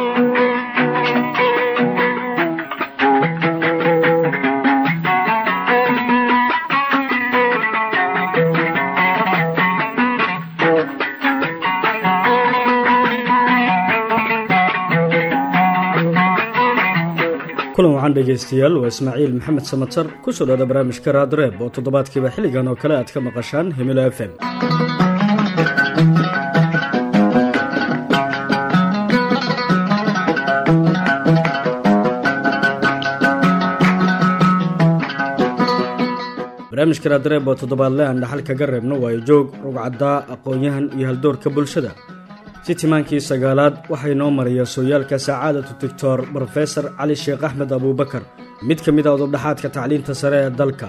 kulan waxaan dhegaystayaal waa ismaaciil maxamed samatar ku soo dhowda barnaamijka raadreeb oo toddobaadkiiba xilligan oo kale aad ka maqashaan himilo f m barnaamijka raadreeb oo toddobaadle aan dhaxal kaga reebno waayo joog rugcaddaa aqoon-yahan iyo haldoorka bulshada si timaankii sagaalaad waxay noo maraya sooyaalka sacaadatu doctor brofesor cali sheekh axmed abuubakar mid ka mid a udubdhaxaadka tacliinta sare ee dalka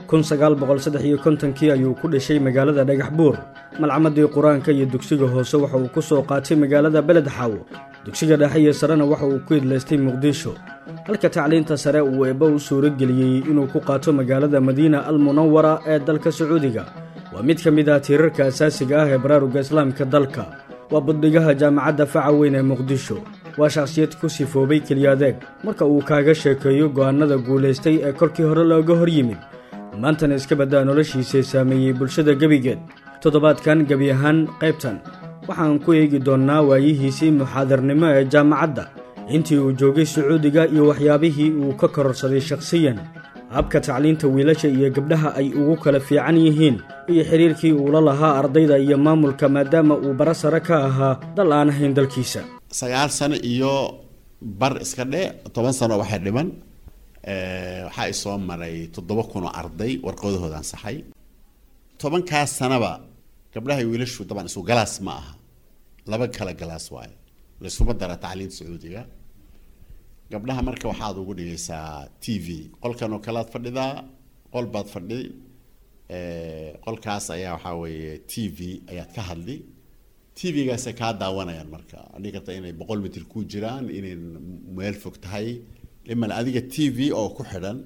kii ayuu ku dhashay magaalada dhagax buur malcamadii qur-aanka iyo dugsiga hoose waxa uu ku soo qaatay magaalada beled xaawo dugsiga dhexe iyo sarena waxa uu ku idlaystay muqdisho halka tacliinta sare uu eebba u suuro geliyey inuu ku qaato magaalada madiina al munawara ee dalka sacuudiga waa mid ka mid ah tiirarka asaasiga ah ee baraaruga islaamka dalka waa buddhigaha jaamacadda faca weyn ee muqdisho waa shakhsiyad ku sifoobay keliya adeeg marka uu kaaga sheekeeyo go'aannada guulaystay ee kolkii hore looga hor yimid maantana iska baddaa noloshiisay saameeyey bulshada gebigeed toddobaadkan gebi ahaan qaybtan waxaan ku eegi doonnaa waayihiisii muxaadarnimo ee jaamacadda intii uu joogay sacuudiga iyo waxyaabihii uu ka kororsaday shakhsiyan habka tacliinta wiilasha iyo gabdhaha ay ugu kala fiican yihiin iyo xidhiirkii uula lahaa ardayda iyo maamulka maadaama uu bara sare ka ahaa dal aan ahayn dalkiisa sagaal sano iyo bar iska dhe toban sano waxay dhiman waxaa isoo maray toddoba kun oo arday warqadahooda ansaxay tobankaas sanaba gabdhaha wiilashu daban isu galaas ma aha laba kala galaas waayo laysuma dara tacliinta sacuudiga gabdhaha marka waxaad ugu dhigaysaa t v qolkan oo kalead fadhidaa qol baad fadhi qolkaas ayaa waxaa weeye t v ayaad ka hadli t v-gaasay kaa daawanayaan marka adhigi karta inay boqol mitir ku jiraan inay meel fog tahay iman adiga t v oo ku xidhan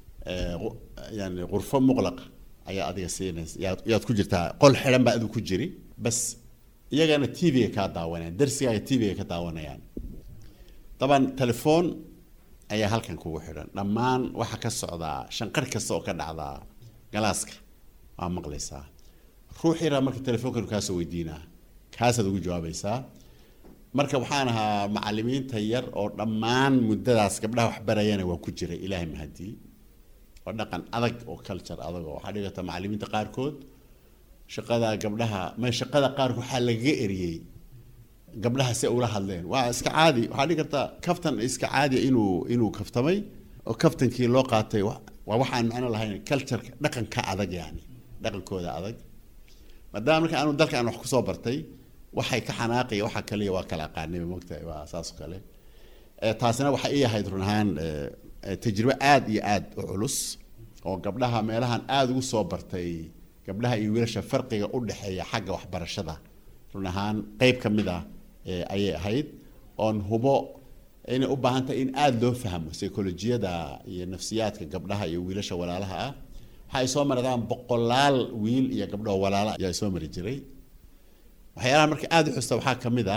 yani qurfo muqlaq ayaa adiga siinaysa yaad yaad ku jirtaa qol xidhan baa adigu ku jiri bas iyagana t v-ga kaa daawanayaan darsigaaga t v-ga ka daawanayaan daban telefoon ayaa halkan kugu xidhan dhammaan waxaa ka socdaa shanqar kasta oo ka dhacdaa galaaska waa maqlaysaa ruux yaraa marka telefoonkan kaasoo weydiinaa kaasaad ugu jawaabaysaa marka waxaan ahaa macalimiinta yar oo dhammaan muddadaas gabdhaha waxbarayana waan ku jiray ilaahay mahadii oo dhaqan adag oo culture adag oo waxaa dhigata macalimiinta qaarkood shaqada gabdhaha ma shaqada qaarkood waxaa lagaga eriyey gabdhaha si ula hadleen waa iska caadi waxaa dhigi karta kaftan iska caadi inuu inuu kaftamay oo kaftankii loo qaatay waa waxaan macno lahayn cultureka dhaqanka adag yani dhaqankooda adag maadaama marka aanu dalka aan wax kusoo bartay waxay ka xanaaqaya waxa kaliya waa kala aqaanay mogtahay waa saas oo kale taasina waxay ii ahayd run ahaan tajribo aada iyo aada u culus oo gabdhaha meelahan aada ugu soo bartay gabdhaha iyo wiilasha farqiga u dhexeeya xagga waxbarashada run ahaan qeyb ka mid ah ayay ahayd oon hubo inay u baahan tahay in aada loo fahmo psycholojiyada iyo nafsiyaadka gabdhaha iyo wiilasha walaalaha ah waxa ay soo maradaan boqolaal wiil iyo gabdhoo walaala ayaa soo mari jiray waxyaalaha marka aada u xusta waxaa ka mid ah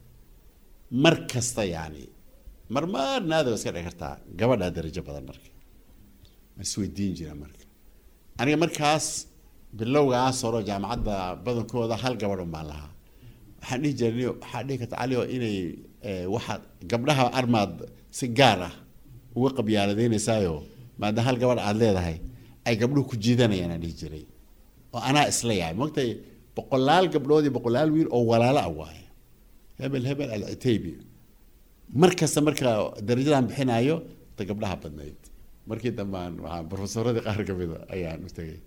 mar kasta yani marmar naada iska dhici kartaa gabadhaa darajo badan marka ma isweydiin jira marka aniga markaas bilowgaas horo jaamacadda badankooda hal gabadh un baan lahaa waxaan dhihi jirnay waxaa dhihi karta cali oo inay waxaad gabdhaha armaad si gaar ah uga qabyaaladeynaysaayo maadaama hal gabadh aada leedahay ay gabdhuhu ku jiidanayaan aan dhihi jiray oo anaa isla yahay mogtay boqolaal gabdhood iyo boqolaal wiil oo walaalo ah waaye hebel hebel alcitaybi mar kasta marka darajadan bixinayo ta gabdhaha badnayd markii dambaan waxaa profesoradii qaar ka mida ayaan u tegay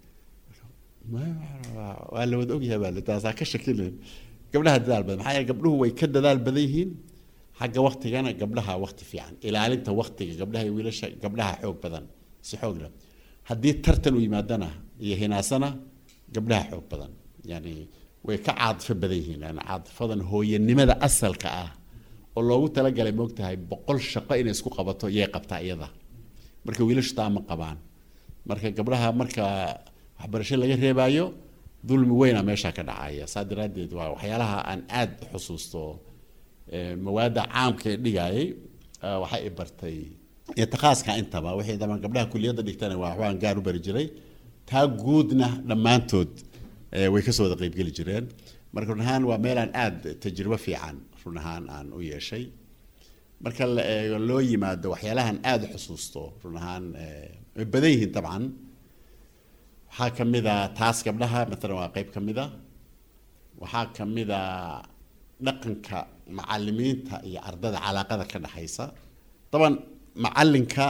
waa la wada ogyahay baa taasaa ka shakilin gabdhaha dadaal badan maxaa yeele gabdhuhu way ka dadaal badan yihiin xagga waktigana gabdhaha wakti fiican ilaalinta waktiga gabdhaha iyo wiilasha gabdhaha xoog badan si xoog leh haddii tartan u yimaadana iyo hinaasana gabdhaha xoog badan yani way ka caadifo badan yihiin yani caadifadan hooyanimada asalka ah oo loogu talagalay moogtahay boqol shaqo inay isku qabato yay qabtaa iyada marka wiilashu taa ma qabaan marka gabdhaha marka waxbarasho laga reebaayo dulmi weyna meesha ka dhacaya saa daraaddeed waa waxyaalaha aan aada u xusuusto mawaadda caamka ee dhigayay waxay i bartay itiqaaska intaba wixii daban gabdhaha kuliyadda dhigtana waa waxbaan gaar u bari jiray taa guudna dhammaantood way kasoo wada qeybgeli jireen marka run ahaan waa meelaan aada tajribo fiican run ahaan aan u yeeshay marka la eego loo yimaado waxyaalahan aada u xusuusto run ahaan way badan yihiin dabcan waxaa ka mid a taas gabdhaha matalan waa qeyb ka mid a waxaa ka mid a dhaqanka macalimiinta iyo ardada calaaqada ka dhexaysa daban macalinka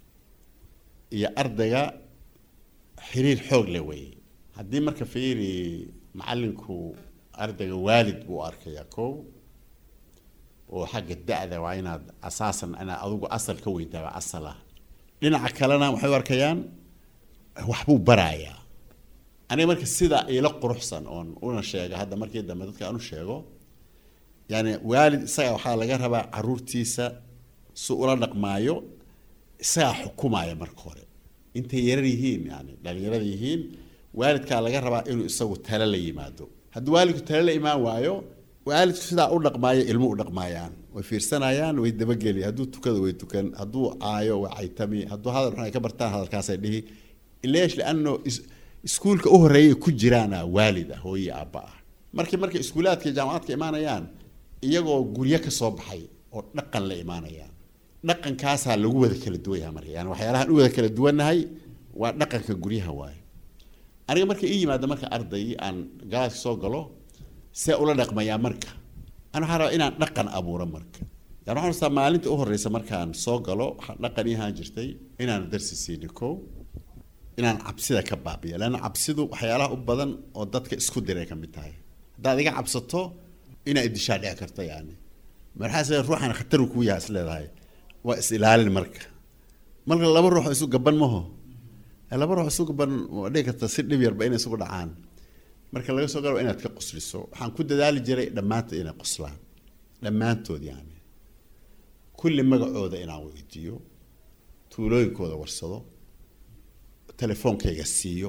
iyo ardayga xiriir xoog leh weeye haddii marka fiiri macalinku ardayga waalid buu arkayaa kow oo xagga da-da waa inaad asaasan inaad adigu asal ka weyntaaba asal ah dhinaca kalena waxay u arkayaan waxbuu barayaa aniga marka sida ila quruxsan oon una sheega hadda markii dambe dadka aan u sheego yani waalid isaga waxaa laga rabaa caruurtiisa si ula dhaqmaayo isagaa xukumaya marka hore intay yarar yihiin yani dhalinyarada yihiin waalidkaa laga rabaa inuu isagu tale la yimaado haddii waalidku tale la imaan waayo waalidku sidaa u dhaqmaayo ilmo u dhaqmaayaan way fiirsanayaan way dabageli hadduu tukado way tukan hadduu caayo way caytami hadduu hadal xun ay ka bartaan hadalkaasay dhihi ileesh liano iskuulka u horeeyay ku jiraana waalid ah hooye aabba ah markii markay iskuulaadka iyo jaamacaadka imaanayaan iyagoo guryo ka soo baxay oo dhaqan la imaanayaan dhaqankaasaa lagu wada kala duwan yahay marka yani waxyaalahaan u wada kala duwannahay waa dhaqanka guryaha waaye aniga marka ii yimaada marka arday aan galaaska soo galo see ula dhaqmayaa marka ana waxaan rabaa inaan dhaqan abuuro marka yani waxaan rastaa maalinta u horeysa markaan soo galo waxaa dhaqan ii ahaan jirtay inaan darsi siini kow inaan cabsida ka baabiyo leanna cabsidu waxyaalaha u badan oo dadka isku diray ka mid tahay haddaad iga cabsato inaa idishaa dhici karta yani marxaas ruuxan khatar kuu yaha is leedahay waa is ilaalin marka marka laba ruux isu gaban maho laba ruux isu gaban waa dhici karta si dhib yarba inay isugu dhacaan marka laga soo galo inaad ka qosliso waxaan ku dadaali jiray dhammaantood inay qoslaan dhammaantood yani kulli magacooda inaan weydiiyo tuulooyinkooda warsado telefoonkayga siiyo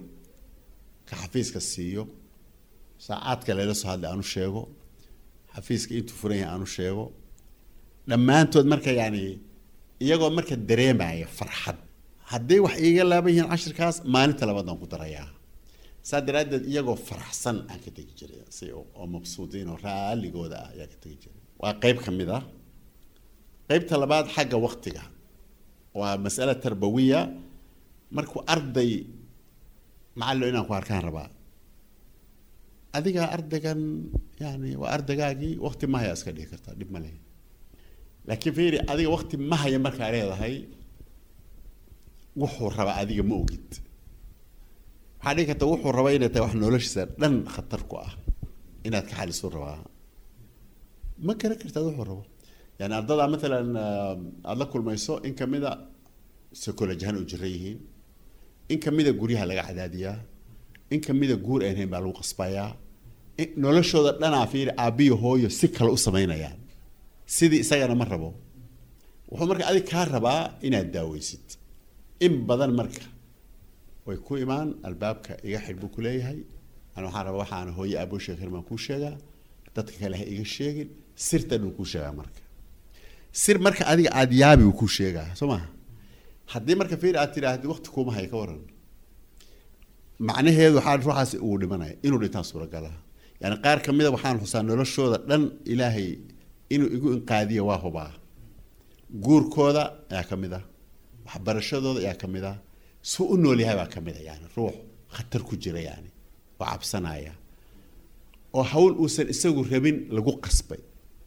ka xafiiska siiyo saacaadka layla soo hadlay aanu sheego xafiiska intuu furan yahay aanu sheego dhammaantood marka yani iyagoo marka dareemaya farxad hadday wax iiga laaban yihiin cashirkaas maalinta labaadaan ku darayaa saa daraaddeed iyagoo faraxsan aan ka tegi jiray si oo mabsuudiin oo raaligooda ah ayaa ka tegi jiray waa qeyb ka mid ah qeybta labaad xagga waktiga waa mas'ala tarbawiya markuu arday macallo inaan ku arkaan rabaa adiga ardaygan yani waa ardaygaagii wakti mahaya iska dhigi kartaa dhib ma lehe laakiin fiiri adiga wakti mahaya markaa leedahay wuxuu rabaa adiga ma ogid waxaa dhigi karta wuxuu rabaa inay tahay wax noloshiisa dhan khatar ku ah inaad ka xaliso rabaa ma garan kartaad wuxuu rabo yani ardada matalan aada la kulmayso in kamida psychologihan u jira yihiin in kamida guryaha laga cadaadiyaa in kamida guur aan hayn baa lagu qasbayaa noloshooda dhanaa fiiri aabbiyo hooyo si kale u samaynayaan sidii isagana ma rabo wuxuu marka adig kaa rabaa inaad daaweysid in badan marka way ku imaan albaabka iga xidh buu kuleeyahay ana waxaan rabaa waxaan hooye aaboo sheegi karin baan kuu sheegaa dadka kale ha iga sheegin sirtan uu kuu sheegaa marka sir marka adiga aada yaabi uu kuu sheegaa soo maha haddii marka fiir aad tidhaahdi wakti kuuma haya ka waran macnaheedu waxaa ruuxaas uu dhimanaya inuu dhintaan suuragalaha yani qaar ka mida waxaan xusaa noloshooda dhan ilaahay inuu igu inqaadiya waa hubaa guurkooda ayaa ka mid ah waxbarashadooda ayaa ka mid ah suu u nool yahay baa ka mid a yani ruux khatar ku jira yani oo cabsanaya oo hawl uusan isagu rabin lagu qasbay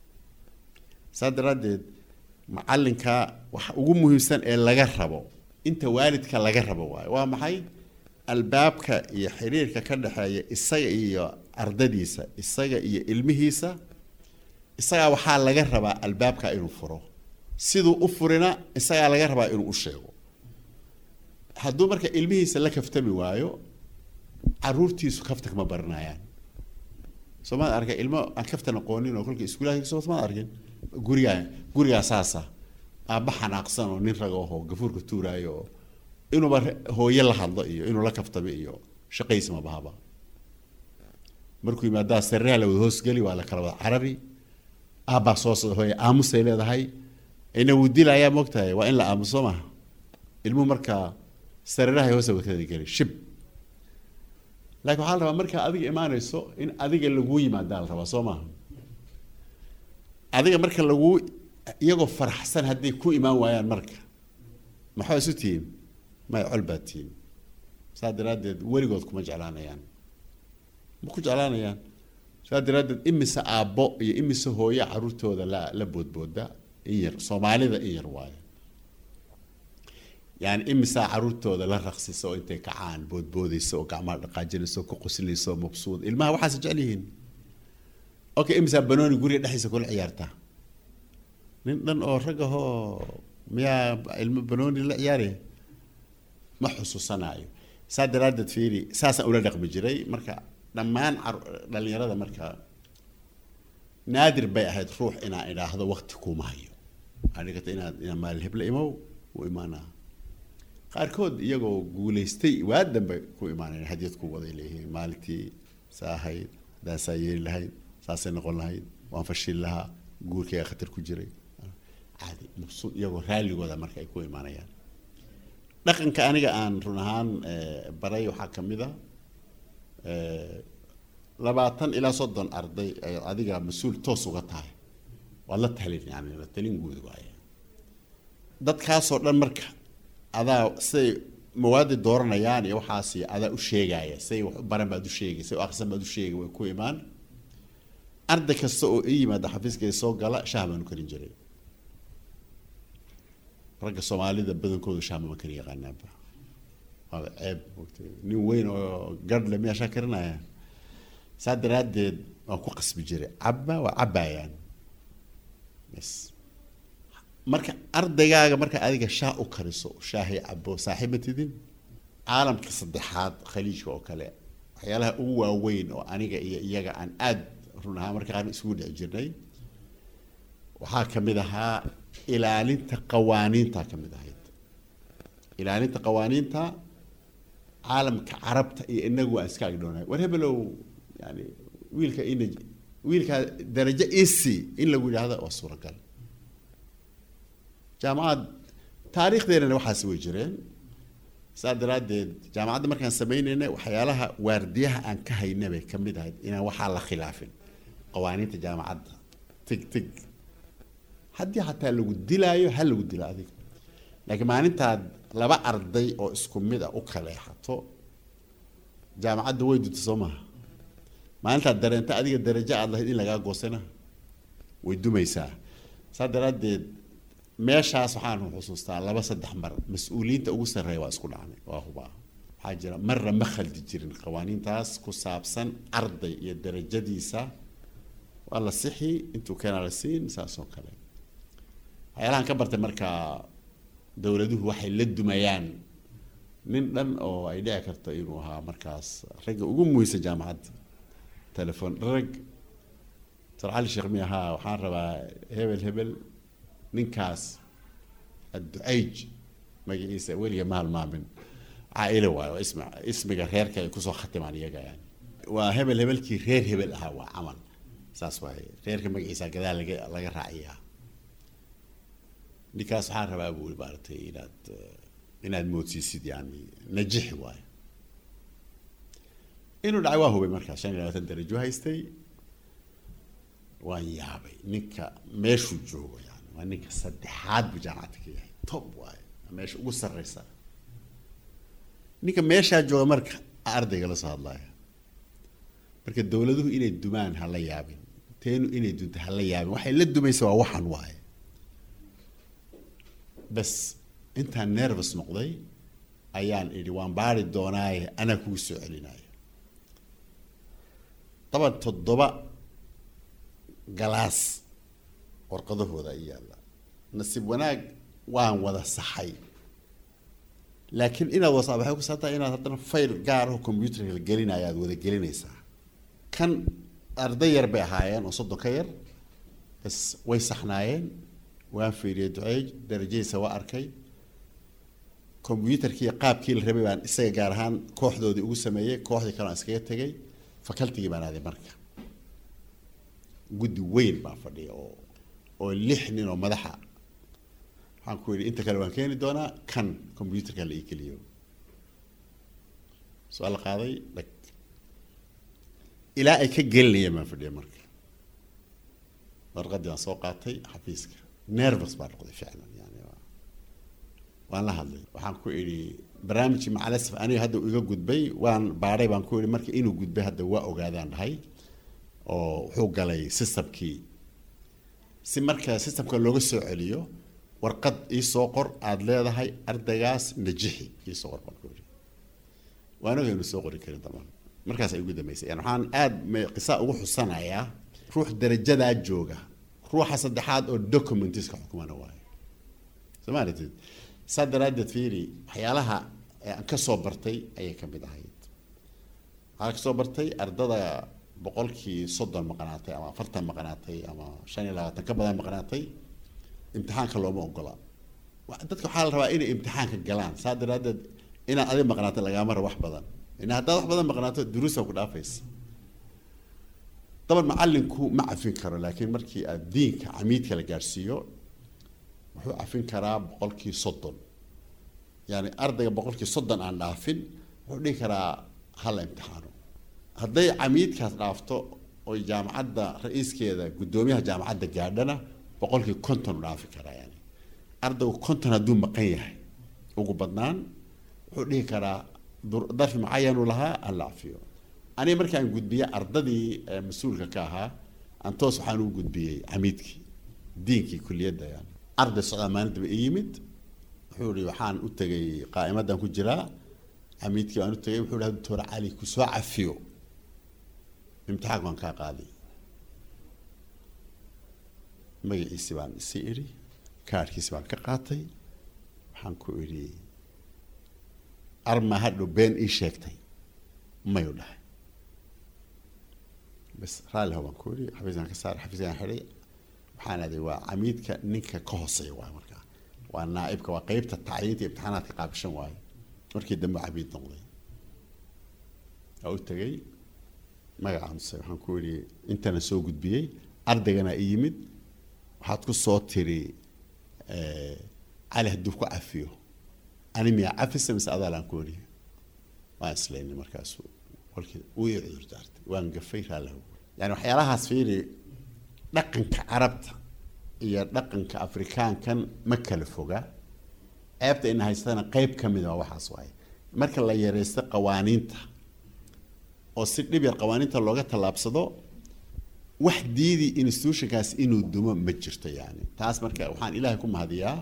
saa daraaddeed macalinka waxa ugu muhiimsan ee laga rabo inta waalidka laga rabo waayo waa maxay albaabka iyo xiriirka ka dhexeeya isaga iyo ardadiisa isaga iyo ilmihiisa isagaa waxaa laga rabaa albaabka inuu furo siduu u furina isagaa laga rabaa inuu u sheego hadduu marka ilmihiisa la kaftami waayo caruurtiisu kafta kama baranayaan soo maad arkay ilmo aan kaftan aqoonin oo kolka iskuulaha soo maad arkin gurigaa gurigaa saasa aabba xanaaqsan oo nin raga ahoo gafuurka tuuraayo oo inuuba hooye la hadlo iyo inuu la kaftami iyo shaqaysi ma bahaba markuu yimaadaa sariiraha la wada hoosgeli waa la kala wada carari aabbaa soo socda hooye aamusay leedahay ina wuu dilayaa moogtahay waa in la aamuso maha ilmuhu markaa sariirahay hoose wakada geli shib laakiin waxaa la rabaa markaa adiga imaanayso in adiga laguu yimaadaa la rabaa soo maaha adiga marka laguu iyagoo faraxsan hadday ku imaan waayaan marka maxaa isu tihiin may col baad tihiin saa daraaddeed weligood kuma jeclaanayaan ma ku jeclaanayaan saa daraaddeed imise aabbo iyo imise hooyo caruurtooda la la boodbooda in yar soomaalida in yar waayo yani imisaa caruurtooda la raqsisa oo intay kacaan boodboodaysa oo gacmaha dhaqaajinaysa oo ku qoslaysa oo mabsuud ilmaha waxaas jecel yihiin okay imisaa banooni guriga dhexdiisa kula ciyaartaa nin dhan oo rag ahoo miyaa ilmo banooni la ciyaaraya ma xusuusanaayo saa daraaddeed fiiri saasaan ula dhaqmi jiray marka dhammaan dhalinyarada marka naadir bay ahayd ruux inaan idhaahdo wakti kuma hayo waxaa dhigata inaad inaa maalin hebla imow u imaanaa qaarkood iyagoo guulaystay waa dambe ku imaanayn hadiyad ku waday leeyihiin maalintii saa ahayd haddaan saa yeeli lahayd saasay noqon lahayd waan fashil lahaa guurkayga khatar ku jiray caadi mabsuud iyagoo raalligooda marka ay ku imaanayaan dhaqanka aniga aan run ahaan baray waxaa ka mid a labaatan ilaa soddon arday ay adiga mas-uul toos uga tahay waad la talin yani la talin guud waaye dadkaasoo dhan marka adaa siday mawaadi dooranayaan iyo waxaasi adaa u sheegaya siday wax u baran baad u sheegay siday u akrisan baad u sheegay way ku imaan arday kasta oo ii yimaada xafiiskay soo gala shaah baanu karin jiray ragga soomaalida badankoodu shaah mama karin yaqaanaanba waaba ceeb mogtay nin weyn oo garhle miyaa shaah karinaya saa daraaddeed waan ku qasbi jiray cabba waa cabbayaan bas marka ardaygaaga marka adiga shaah u kariso shaahay cabo saaxiib ma tidin caalamka saddexaad khaliijka oo kale waxyaalaha ugu waaweyn oo aniga iyo iyaga aan aad run ahaa marka qaar isugu dhici jirnay waxaa ka mid ahaa ilaalinta qawaaniinta ka mid ahayd ilaalinta qawaaniinta caalamka carabta iyo inagu waan iska agdhoonahay war hebelow yani wiilka ina wiilka darajo isi in lagu yidhaahdo waa suuragal jaamacad taariikhdeenana waxaasi way jireen saa daraaddeed jaamacadda markaan samaynayna waxyaalaha waardiyaha aan ka hayna bay ka mid ahayd inaan waxaa la khilaafin qawaaniinta jaamacadda tig tig haddii xataa lagu dilaayo ha lagu dilo adiga laakiin maalintaad laba arday oo isku mid ah u kaleexato jaamacadda way dunta soo maha maalintaad dareenta adiga darajo aad lahayd in lagaa goosana way dumaysaa saa daraaddeed meeshaas waxaan xusuustaa laba saddex mar mas-uuliyiinta ugu sarreeya waa isku dhacnay waa hubaa waxaa jira marna ma khaldi jirin qawaaniintaas ku saabsan arday iyo darajadiisa waa la sixi intuu keenaa la siin saas oo kale waxyaalahan ka bartay markaa dowladuhu waxay la dumayaan nin dhan oo ay dhici karto inuu ahaa markaas ragga ugu muhiimsan jaamacadda telefon rag sar cali sheekh mi ahaa waxaan rabaa hebel hebel ninkaas adducayj magaciisa weliga ma halmaamin caaile waayo waa ismi ismiga reerka ay kusoo khatimaan iyaga yani waa hebel hebelkii reer hebel ahaa waa camal saas waaye reerka magaciisa gadaal laga laga raaciyaa ninkaas waxaan rabaa buu maaratay inaad inaad moodsiisid yani najixi waayo inuu dhacay waa hubay markaa shan iyo labaatan darajo haystay waan yaabay ninka meeshuu joogo yani waa ninka saddexaad buu jaamacadda ka yahay top waayo meesha ugu sarreysa ninka meeshaa jooga marka ardayga la soo hadlaya marka dowladuhu inay dumaan ha la yaabin teenu inay dunto ha la yaabin waxay la dumaysa waa waxan waaye bas intaan nervous noqday ayaan idhi waan baari doonaaye anaa kugu soo celinaya daban toddoba galaas warqadahooda ay yaalla nasiib wanaag waan wada saxay laakiin inaad wasa waxay ku saabtaa inaad haddana fayl gaar oo combyuterka la gelinaya aad wada gelinaysaa kan arday yar bay ahaayeen oo soddon ka yar bas way saxnaayeen waan fiiriyey duceey darajadiisa waa arkay combyuterkii qaabkii la rabay baan isaga gaar ahaan kooxdoodii ugu sameeyey kooxdii kale aan iskaga tegay facultigii baan aaday marka guddi weyn baa fadhiya oo oo lix nin oo madaxa waxaan ku yidhi inta kale waan keeni doonaa kan computerka la ii geliyo su-aal la qaaday dhag ilaa ay ka gelinayeen baan fadhiya marka warqaddii waan soo qaatay xafiiska nervous baa noqday ficlan yani waan la hadlay waxaan ku idhi barnaamijkii macalasif aniga hadda iga gudbay waan baadhay baan ku idhi marka inuu gudbay hadda waa ogaadaan dhahay oo wuxuu galay systemkii si marka systemka looga soo celiyo warqad iisoo qor aada leedahay ardaygaas najixi iisoo qor baan ku idhi waan oga inu soo qori karin damaan markaas ay ugu dambeysay yani waxaan aada qisa ugu xusanayaa ruux darajadaa jooga ruuxa saddexaad oo documentiska xukumana waayo soo ma aratid saa daraaddeed fiiri waxyaalaha aan ka soo bartay ayay ka mid ahayd waxaa ka soo bartay ardada boqolkii soddon maqanaatay ama afartan maqanaatay ama shan iyo labaatan ka badan maqanaatay imtixaanka looma ogola dadka waxaa la rabaa inay imtixaanka galaan saa daraaddeed inaad adig maqnaato lagaama rabo wax badan ina haddaad wax badan maqnaato duruusa ku dhaafaysa daban macalinku ma cafin karo laakiin markii aad diinka camiidka la gaadhsiiyo wuxuu cafin karaa boqolkii soddon yani ardayga boqolkii soddon aan dhaafin wuxuu dhihi karaa hala imtixaano hadday camiidkaas dhaafto oy jaamacadda ra-iiskeeda guddoomiyaha jaamacadda gaadhana boqolkii konton u dhaafi karaa yani ardaygu konton hadduu maqan yahay ugu badnaan wuxuu dhihi karaa darfi mucayanuu lahaa hala cafiyo aniga markaan gudbiyey ardadii mas-uulka ka ahaa antoos waxaan u gudbiyey camiidkii diinkii kuliyadda yani arday socdaa maalintaba i yimid wuxuu ihi waxaan u tegay qaa'imadan ku jiraa camiidkii waan u tegay wuxuu ihi doctor cali kusoo cafiyo imtixaanka waan kaa qaaday magaciisi baan isi idhi kaarhkiisi baan ka qaatay waxaan ku idhi arma hadhow been ii sheegtay mayu dhahay bas raalli ho baan ku idhi xafiiskaan ka saaray xafiiskaan xidhay waxaan aaday waa camiidka ninka ka hooseeya waay markaa waa naaibka waa qeybta tacliinta imtixaanaadka qaabishan waayo markii dambe camiid noqday waa u tegay magacaanuse waxaan ku idhi intana soo gudbiyey ardaygana i yimid waxaad ku soo tiri cali hadduu ku cafiyo ani miyaa cafisa mise adaalaan ku idhi waan islaynay markaasu kolkii wuu ii cudur daartay waan gafay raallahu yani waxyaalahaas fiiri dhaqanka carabta iyo dhaqanka afrikaankan ma kala foga ceebta ina haystana qeyb ka mid a waxaas waaye marka la yareysto qawaaniinta oo si dhib yar qawaaniinta looga tallaabsado wax diidi institutionkaas inuu dumo ma jirto yani taas marka waxaan ilaahay ku mahadiyaa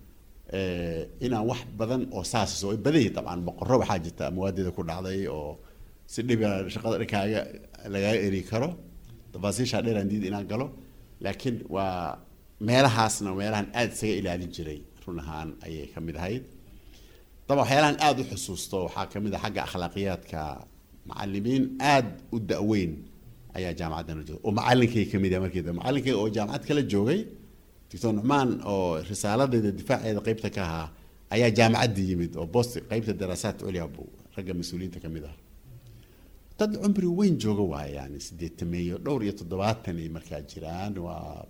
inaan wax badan oo saas way badan yihin dabcan boqorro waxaa jirta mawaadeeda ku dhacday oo si dhib yar shaqada dhankaaga lagaga eri karo tafaasiishaa dheeraan diid inaan galo laakiin waa meelahaasna meelahan aada isaga ilaalin jiray run ahaan ayay ka mid ahayd daba waxyaalahan aada u xusuusto waxaa ka mid ah xagga akhlaaqiyaadka macalimiin aada u da-weyn ayaa jaamacaddan jooga oo macalinkay ka mid yahay markii dambe macalinkay oo jaamacad kala joogay doctor nucmaan oo risaaladeeda difaaceeda qeybta ka ahaa ayaa jaamacadda yimid oo bost qeybta daraasaat culya buu ragga mas-uuliyiinta ka mid ah dad cumri weyn jooga waaya yani sideetameeyo dhowr iyo toddobaatan ay markaa jiraan waa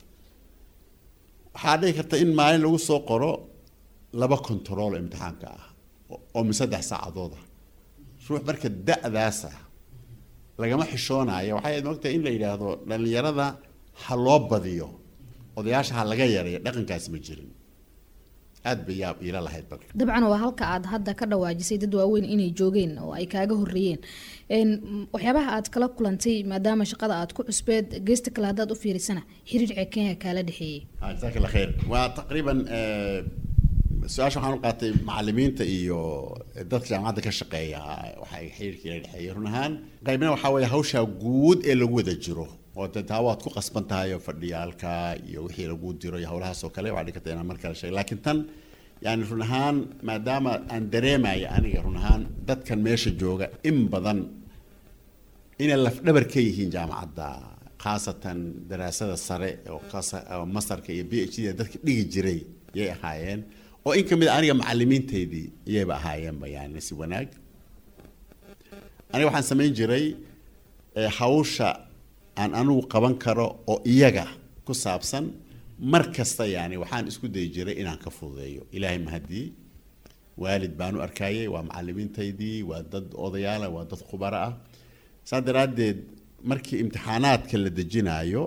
waxaa dhici karta in maalin lagu soo qoro laba control imtixaanka ah oo min saddex saacadood ah ruux marka da-daas ah lagama xishoonayo waxay aad moogtahay in la yidhaahdo dhallinyarada ha loo badiyo odayaasha ha laga yareeyo dhaqankaasi ma jirin aada bay yaab iila lahayd balka dabcan waa halka aad hadda ka dhawaajisay dad waaweyn inay joogeen oo ay kaaga horeeyeen waxyaabaha aad kala kulantay maadaama shaqada aad ku cusbeed geesta kale haddaad u fiirisana xiriirka kenya kaala dhexeeyey jazaak allah khayr waa taqriiban su-aasha waxaan u qaatay macalimiinta iyo dadka jaamacadda ka shaqeeya waxay xiriirka ila dhexeeyay run ahaan qaybna waxaa weeye hawshaa guud ee lagu wada jiro oo de taa waad ku qasban tahay oo fadhiyaalka iyo wixii lagu diro iyo howlahaas oo kale waxaa dhigi karta inaan mar kale sheego laakiin tan yani run ahaan maadaama aan dareemaya aniga run ahaan dadkan meesha jooga in badan inay lafdhabar ka yihiin jaamacadda khaasatan daraasada sare oo masarka iyo b h d dadka dhigi jiray yay ahaayeen oo in ka mid a aniga macalimiinteydii iyayba ahaayeenba yani si wanaag aniga waxaan samayn jiray hawsha aan anigu qaban karo oo iyaga ku saabsan mar kasta yani waxaan isku dayi jiray inaan ka fududeeyo ilaahay mahadii waalid baan u arkayay waa macalimiintaydii waa dad odayaala waa dad khubaro ah saa daraaddeed markii imtixaanaadka la dejinaayo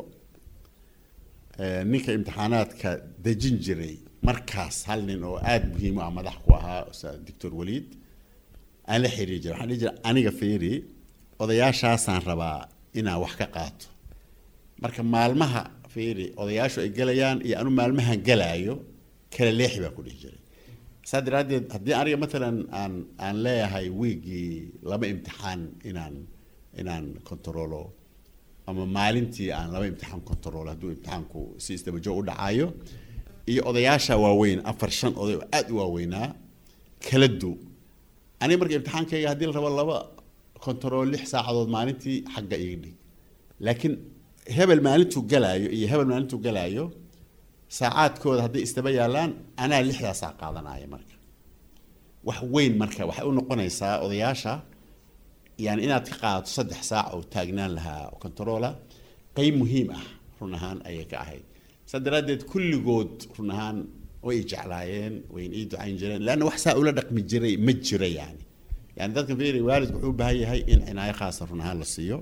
ninka imtixaanaadka dejin jiray markaas hal nin oo aada muhiim u ah madax ku ahaa doctor waliid aan la xiriiri jiray waxaan dhihi jiray aniga fiiri odayaashaasaan rabaa inaan wax ka qaato marka maalmaha fiiri odayaashu ay gelayaan iyo anu maalmahan gelaayo kala leexi baan ku dhihi jiray saa daraaddeed haddii aniga matalan aan aan leeyahay wiigii laba imtixaan inaan inaan controlo ama maalintii aan laba imtixaan controlo hadduu imtixaanku si isdabajo u dhacaayo iyo odayaasha waaweyn afar shan oday oo aada u waaweynaa kala du aniga marka imtixaankayga haddii la rabo laba control lix saacadood maalintii xagga iga dhig laakiin hebel maalintuu galaayo iyo hebel maalintuu galaayo saacaadkooda hadday isdaba yaalaan anaa lixdaa saac qaadanaya marka wax weyn marka waxay u noqonaysaa odayaasha yani inaad ka qaadato saddex saac oo taagnaan lahaa controla qeyb muhiim ah run ahaan ayay ka ahayd saa daraaddeed kulligood run ahaan way i jeclaayeen wayn ii ducayn jireen leanna wax saa ula dhaqmi jiray ma jira yani yani dadkan fiiri waalidku wuxuu u baahan yahay in cinaayo khaasa run ahaan la siiyo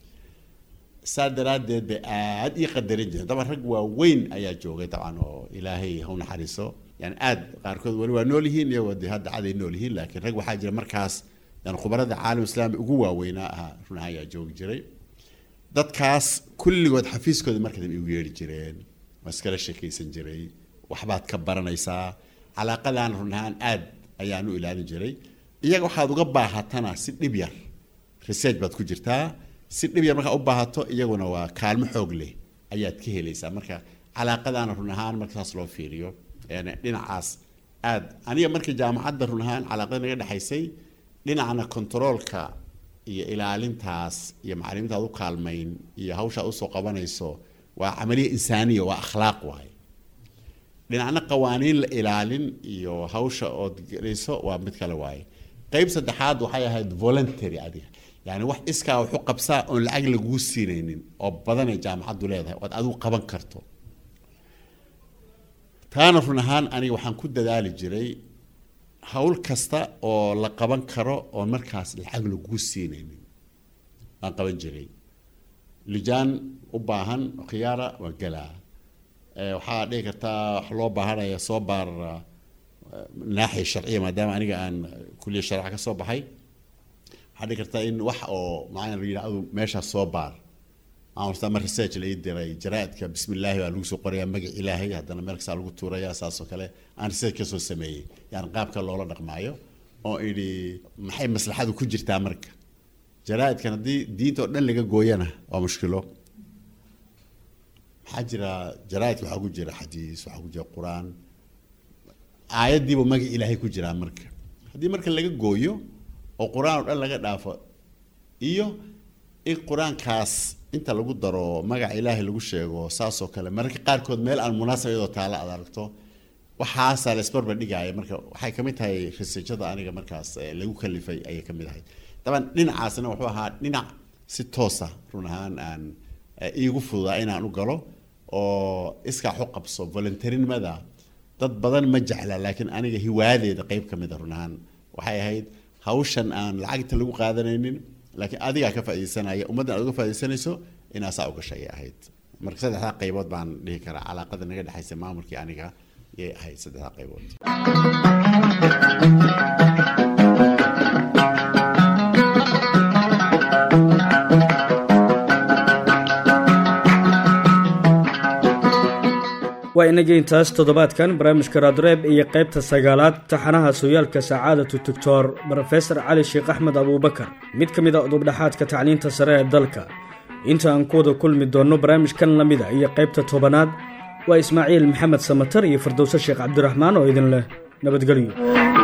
saa daraaddeed bay aada ii qadarin jireen daban rag waaweyn ayaa joogay dabcan oo ilaahay ha u naxariiso yani aada qaarkood weli waa nool yihiin iyagoo dee hadda caday nool yihiin laakiin rag waxaa jira markaas yani khubarada caalam islaami ugu waaweynaa ahaa run ahaan ayaa joogi jiray dadkaas kulligood xafiiskooda marka dambe igu yeedhi jireen waa iskala sheekaysan jiray waxbaad ka baranaysaa calaaqadan run ahaan aada ayaan u ilaalin jiray iyaga waxaad uga baahatana si dhib yar research baad ku jirtaa si dhib yar markaa u baahato iyaguna waa kaalmo xoog leh ayaad ka helaysaa marka calaaqadaana run ahaan marka saas loo fiiriyo yani dhinacaas aad aniga markii jaamacadda run ahaan calaaqada naga dhexaysay dhinacna controolka iyo ilaalintaas iyo macalimiinta aad u kaalmayn iyo hawsha aad usoo qabanayso waa camaliya insaaniya waa akhlaaq waaye dhinacna qawaaniin la ilaalin iyo hawsha ood gelayso waa mid kale waaye qeyb saddexaad waxay ahayd voluntary adiga yani wax iskaa waxu qabsaa oon lacag laguu siinaynin oo badanay jaamacaddu leedahay ood adigu qaban karto taana run ahaan aniga waxaan ku dadaali jiray hawl kasta oo la qaban karo oon markaas lacag laguu siinaynin waan qaban jiray lijaan u baahan khiyaara waa gelaa waxaa dhihi kartaa wax loo baahanaya soo baar naaxiya sharciya maadaama aniga aan kuliya sharca ka soo baxay waxaa dhihi kartaa in wax oo macana la yidhahdo meeshaas soo baar aan ma research la ii diray jaraa'idka bismi illaahi baa lagu soo qorayaa magac ilaahay haddana meel kastaa lagu tuurayaa saas oo kale aan research ka soo sameeyey yani qaabka loola dhaqmaayo oo idhi maxay maslaxadu ku jirtaa marka jaraa'idkan haddii diinta oo dhan laga gooyana waa mushkilo maxaa jira jaraa'idka waxaa ku jira xadiis waxaa ku jira qur-aan aayaddiiba magac ilaahay ku jiraa marka haddii marka laga gooyo oo qur-aan oo dhan laga dhaafo iyo in qur-aankaas inta lagu daro magaca ilaahay lagu sheego saasoo kale mararka qaarkood meel aan munaasab iyadoo taala aad aragto waxaasaa la isbarbar dhigaaya marka waxay ka mid tahay researchada aniga markaas lagu kalifay ayay ka mid ahayd daban dhinacaasna wuxuu ahaa dhinac si toosa run ahaan aan iigu fududaa inaan u galo oo iskaa xu qabso voluntarinimada dad badan ma jecla laakiin aniga hiwaadeeda qeyb ka mid a run ahaan waxay ahayd hawshan aan lacagta lagu qaadanaynin laakiin adigaa ka faaidaysanaya ummaddan aad uga faa'idaysanayso inaa saa u gashay ay ahayd marka saddexdaa qaybood baan dhihi karaa calaaqada naga dhexaysa maamulkii aniga yay ahayd saddexdaa qaybood waa inagii intaas toddobaadkan barnaamijka raadreeb iyo qaybta sagaalaad taxanaha sooyaalka sacaadatu doctor brofesor cali sheekh axmed abuubakar mid ka mid a udubdhaxaadka tacliinta sare ee dalka inta aan ku wada kulmi doonno barnaamijkan la mida iyo qaybta tobanaad waa ismaaciil maxamed samatar iyo fardowse sheekh cabdiraxmaan oo idin leh nabadgelyo